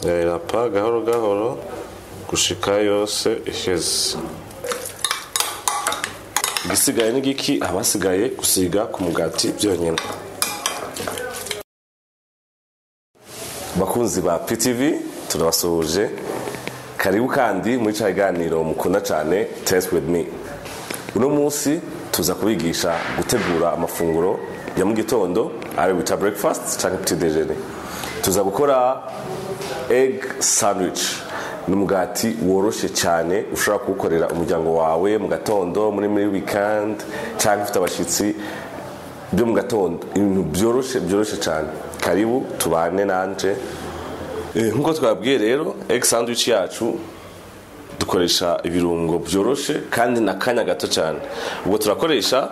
irarapa gahoro gahoro gushika yose iheze igisigaye ni giki abasigaye gusiga ku mugati byonyine bakunzi ba ptv turabasuhuje karibu kandi muri cya kiganiro mukunda cyane test with me uno munsi tuza kubigisha gutegura amafunguro ya mu gitondo ari bita breakfast cyangwa petit déjeuner tuza gukora egg sandwich ni umugati woroshye cyane ushobora kuwukorera umuryango wawe mu gatondo muri muri weekend cyangwa ufite abashyitsi byo mu gatondo ibintu byoroshye byoroshye cyane karibu tubane nanje nk'uko twabwiye rero egg sandwich yacu dukoresha ibirungo byoroshye kandi na kanya gato cyane ubwo turakoresha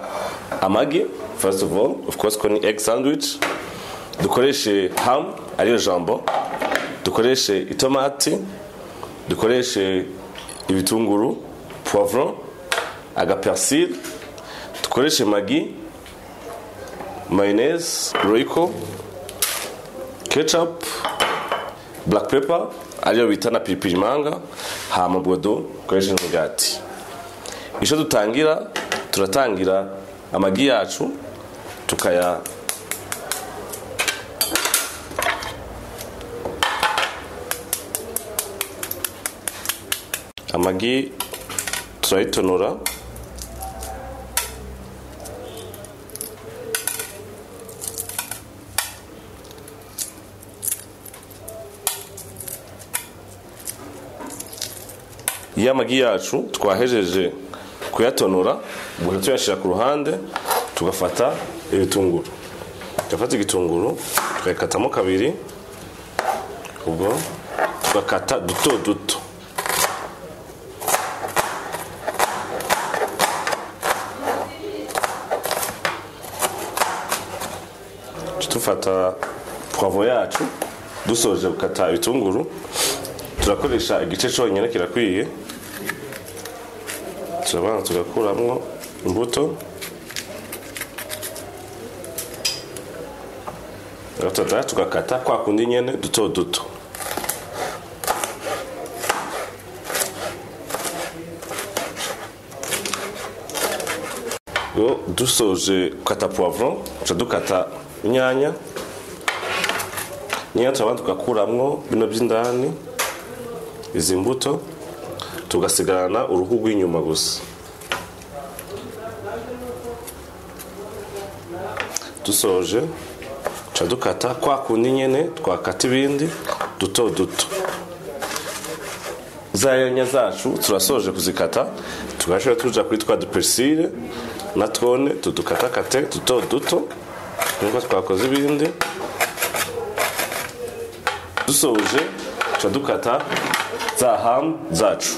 amagi first of all of course ko ni egg sandwich dukoreshe ham ariyo jambo dukoreshe itomati dukoreshe ibitunguru poivron agapersil dukoreshe magi mayonnaise royco ketchup black pepper ariyo bita na pilipili manga hama bodo dukoresheje umugati icyo dutangira turatangira amagi yacu tukaya amagi turayitonora iyo amagi yacu twahejeje kuyatonora ubwo tuyashyira ku ruhande tugafata ibitunguru tugafata igitunguru tukayikatamo kabiri ubwo tugakata duto duto dufata pwavo yacu dusoje gukata ibitunguru turakoresha igice cyonyine kirakwiye turabanza tugakuramo imbuto tugafata tugakata kwa kundi nyine duto duto dusoje gukata puwavuro duca dukata inyanya inyanya turabanza tugakuramo bino by'indani izi mbuto tugasigarana uruhu rw'inyuma gusa dusoje duca dukata kwa kundi nyine twakata ibindi duto duto za nyanya zacu turasoje kuzikata tugashobora tuja kuri twa duperisire na twone tudukatakate duto duto nkuko twakoze ibindi dusoje tuca dukata za hamu zacu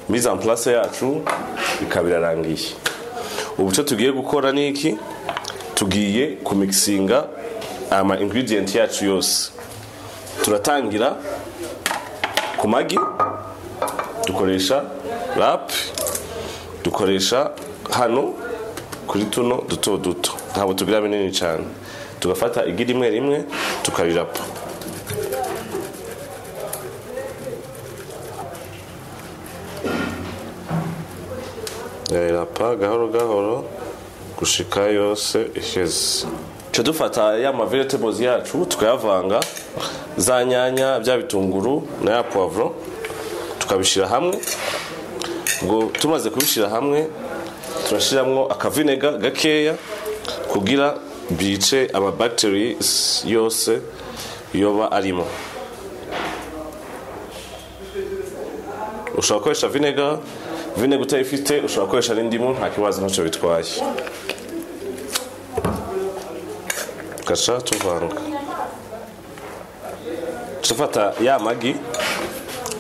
mise en place yacu ikaba irarangiye ubu cyo tugiye gukora ni iki tugiye kumikisinga ama ingredient yacu yose turatangira ku magi dukoresha rap dukoresha hano kuri tuno duto duto ntabwo tugira binini cyane tugafata igi rimwe rimwe tukarirapa irapa gahoro gahoro gushika yose iheze cyo dufata ya ma vegetables yacu tukayavanga za nyanya bya bitunguru na ya poivro tukabishyira hamwe ngo tumaze kubishyira hamwe turashyiramo akavinega gakeya kugira byice ama bacteries yose yoba arimo ushobora gukoresha vinega vinega utayifite ushobora gukoresha n'indimu nta kibazo ntacyo bitwaye tugaca tuvanga tufata ya magi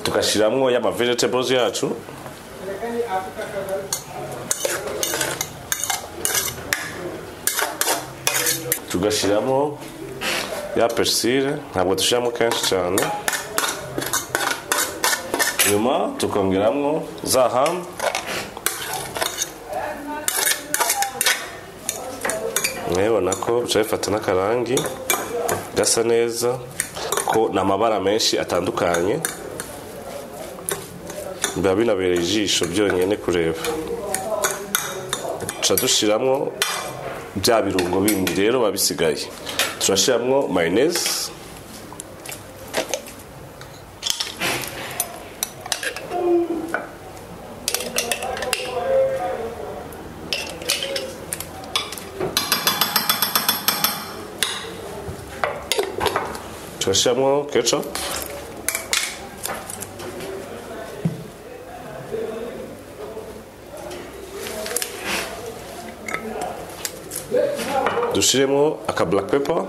tugashyiramo ya ma vegetables yacu tugashyiramo ya persire ntabwo dushyiramo kenshi cyane nyuma tukongeramo za hamu murabibona ko bica bifata n'akarangi gasa neza ko ni amabara menshi atandukanye biba binabereye ijisho byonyine kureba duca dushyiramo bya birungo bindi rero babisigaye turashyiramo mayoneze turashyiramo kecapu dushyiremo aka black pepper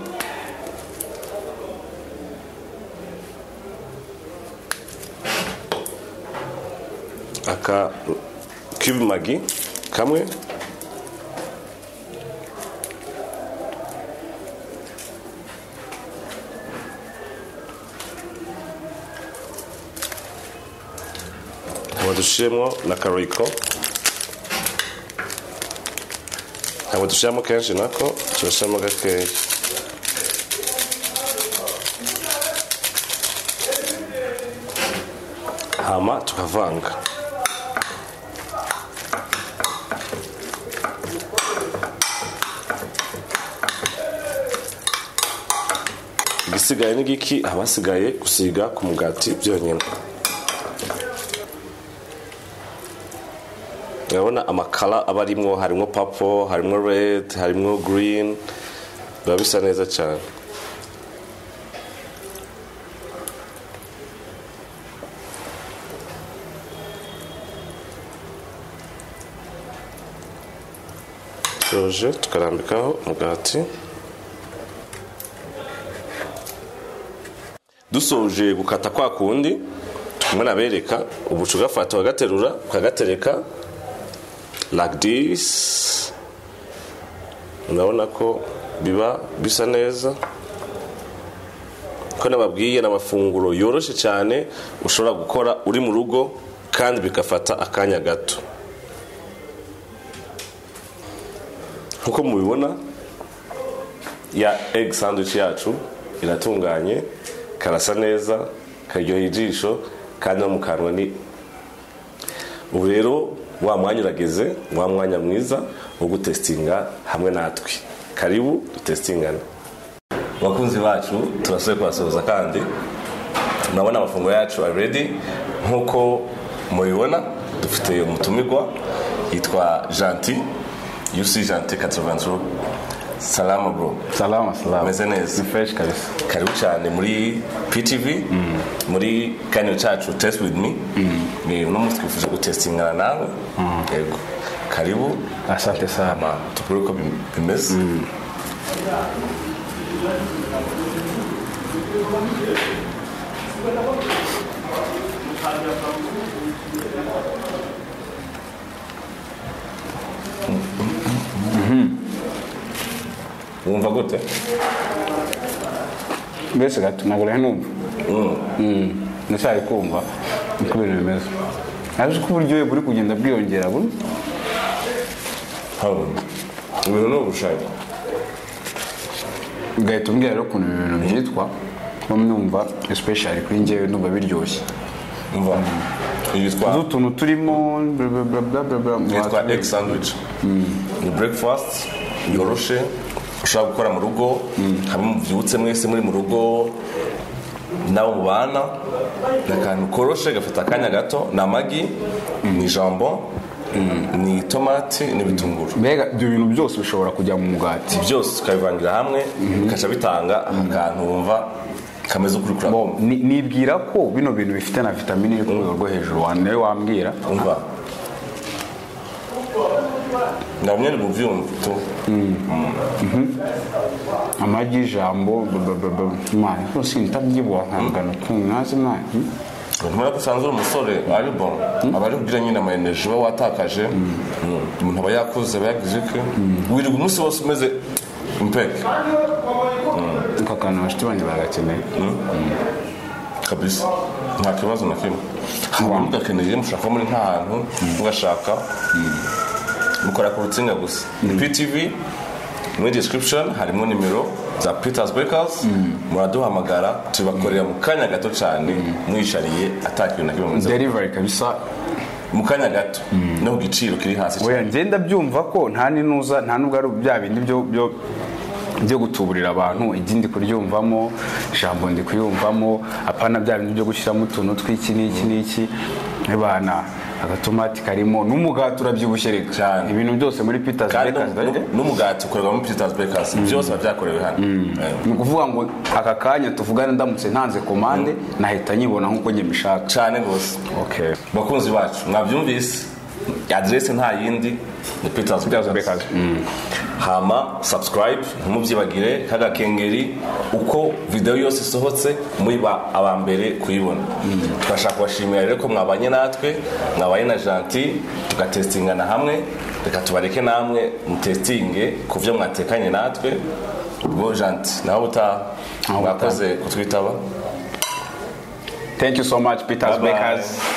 aka cube magi kamwe ntabwo dushyiremo na kariko ntabwo dushyiramo kenshi nako turashyiramo gakeya hama tukavanga igisigaye ni giki abasigaye gusiga ku mugati byonyine urabona amakara aba arimo harimo papo harimo redi harimo girini biba bisa neza cyane tuje tukarambikaho umugati dusoje gukata kwa kundi turimo nabereka ubuca ugafata ukagaterura ukagatereka like this urabona ko biba bisa neza ko nababwiye ni amafunguro yoroshye cyane ushobora gukora uri mu rugo kandi bigafata akanya gato nk'uko mubibona ya egg sandwich yacu iratunganye karasa neza karyoheye ijisho kandi no mu kanwa ni ubu rero wa mwanya urageze wa mwanya mwiza wo gutesitinga hamwe natwe karibu dutesitingane abakunzi bacu turasabwe kubasohoza kandi murabona amafunguro yacu already nk'uko mubibona dufite umutumirwa yitwa janti yusi janti katovanzuru salama bro salama salama ameze neza ni fresh kabisa karibu cyane muri ptv muri kaniro cyacu test with me Eh, uno munsi twifuje gutestingana nawe yego karibu asante sana hama tukure uko bim- bimeze wumva gute mbese gato ntabwo rero numva Mm, ndacyari kumva uko ibintu bimeze ariko uko uburyohe buri kugenda bwiyongera buri hano ibintu ni ubushake ugahita umbwira rero ukuntu ibi bintu byitwa kuba numva especially kuri njyewe numva biryoshye umva utu yitwa tuntu turimo bla, bla, bla, bla, bla, bla, yitwa egg sandwich ni breakfast yoroshe ushobora gukora mu rugo hamwe mubyutse mwese muri mu rugo n'abo mubana ni akantu koroshe gafata akanya gato ni amagi ni jambo ni tomati n'ibitunguru mbega ibyo bintu byose bishobora kujya mu mugati byose tukabivangira hamwe bikaca bitanga akantu wumva kameze ukuri kuramo Bom, ni- nibwira ko bino bintu bifite na vitamine iri ku rwego rwo hejuru wa- nawe wambwira umva ndabona ni mu byumva tu amagi ijambo mwana rwose ntabyibuha nkangana ukuntu nazi mwana ntumara ko usanzwe uri umusore ari bo aba ari kugira nyine amayeneji uba watakaje Mm. umuntu aba yakuze aba yagize ike wirirwa umunsi wose umeze impeke ako kantu abashuti banjye bagakeneye kabisa nta kibazo na kimwe Wow. haba mugakeneye mushaka muri nta hantu mugashaka mukora ku rutsinga gusa ptv muri description harimo nimero za peters bakers muraduhamagara tubakorera mu kanya gato cyane mwishariye atakintu na kimwe muzi derivari kabisa mu kanya gato no ku giciro kiri hasi cyane oya ngenda byumva ko nta ninuza nta nubwo ari bya bindi byo byo byo gutuburira abantu igi ndi kuryumvamo ijambo ndi kuyumvamo apana bya bindi byo gushyiramo utuntu tw'iki n'iki n'iki nk'ibana agatomati karimo n'umugati urabyibushye reka Cyane. ibintu byose muri peters kandi Bakers, nu- nu- n'umugati ukorerwa muri peters bakers byose biba byakorewe hano Eh, ni ukuvuga ngo aka kanya tuvugana ndamutse ntanze komande nahita nyibona nk'uko njye mbishaka cyane rwose okay. bakunzi bacu mwabyumvise aderesi nta yindi ni peters bakers hama subscribe ntimubyibagire kaga kengeri uko videwo yose isohotse muba aba mbere kuyibona turashaka kubashimira rero ko mwabanye natwe mwabanye na janti tugatesitingana hamwe reka tubareke namwe mutesitinge ku byo mwatekanye natwe ubwo janti nawe ubutaha Nawe ubutaha. mwakoze kutwitaba thank you so much peters Bye bye. bakers